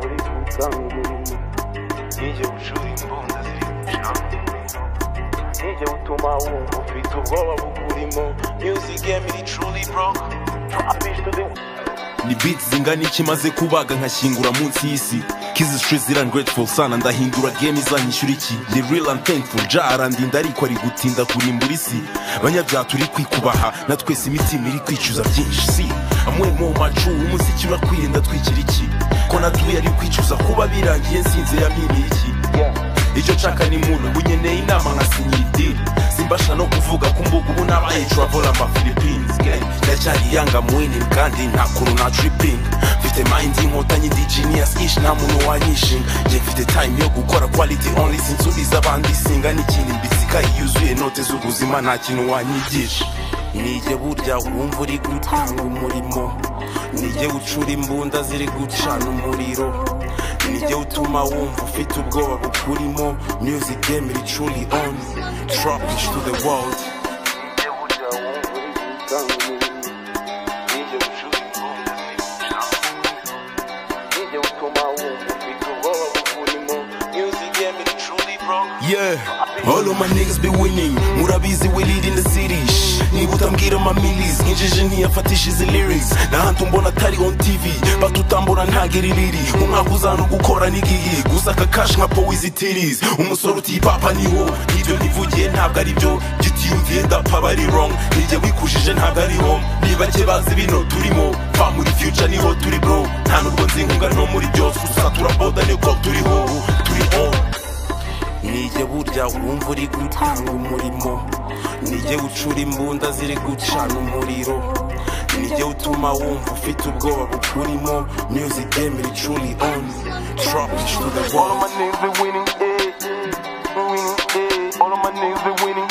gutanga umurimo nijye bucura imbunda ziri gucamo nijye utuma wumva ufite ubwoba bukurimo music game iri truly bro abishe the ni beats zingana iki maze kubaga nkashyingura munsi y'isi kizi street zira grateful sana ndahindura game izanyishyura iki the real and thankful ja arandinda ariko ari gutinda kurimbura isi banyabyaha turi kwikubaha na twese imitima iri kwicuza byinshi si amwe mu macu umuziki urakwirinda twigira iki ko natuye ari kwicuza kuba birangiye nsinze yamiriye iki icyo nshaka ni muntu unyeneye inama nkasinyira idiri simbasha no kuvuga ku mbuga ubu nabaye travel ama philippines gang ndacyari yanga mwinin kandi nta kuntu na tripping mfite mind y'inkotanyi ndi genius ish nta muntu wanyishinga njye mfite time yo gukora quality only sinsubiza abandi singa n'ikindi mbitsika yuzuye note z'ubuzima nta kintu wanyigisha nijye burya wumva uri gutanga umurimo nijye ucura imbunda ziri gucana umuriro nijye utuma wumva ufite ubwoba bukurimo music game iri truly on trap is to the world nijye burya wumva uri gutanga umurimo nijye bucura imbunda ziri gucamo nijye utuma wumva ufite ubwoba bukurimo music game iri truly bro yeah all of my niggas be winning murabizi we lead in the city Shh, niba utambwira amamilis injiji ntiyafatisha izi lyrics n'ahandi umbona atari on tv batutambura ntageririri umwaka uzana gukora n'igihe gusa aka kashi nka powizi tiris umusore utipapa niho n'ibyo nivugiye ntabwo ari byo gitiyumviye ndapfa aba ari wrong nijye wikujije ntabwo ari home niba ke bazi bino turimo pa muri future niho turi bro nta nubwo nzi inkunga no muri byose gusa turaboda niko turiho turi on nijye burya wumva uri gutanga umurimo nijye ucura imbunda ziri gucana umuriro nijye utuma wumva ufite ubwoba bukurimo music game iri truly on trap is to the all of world my niggas be winning eh winning eh all of my niggas be winning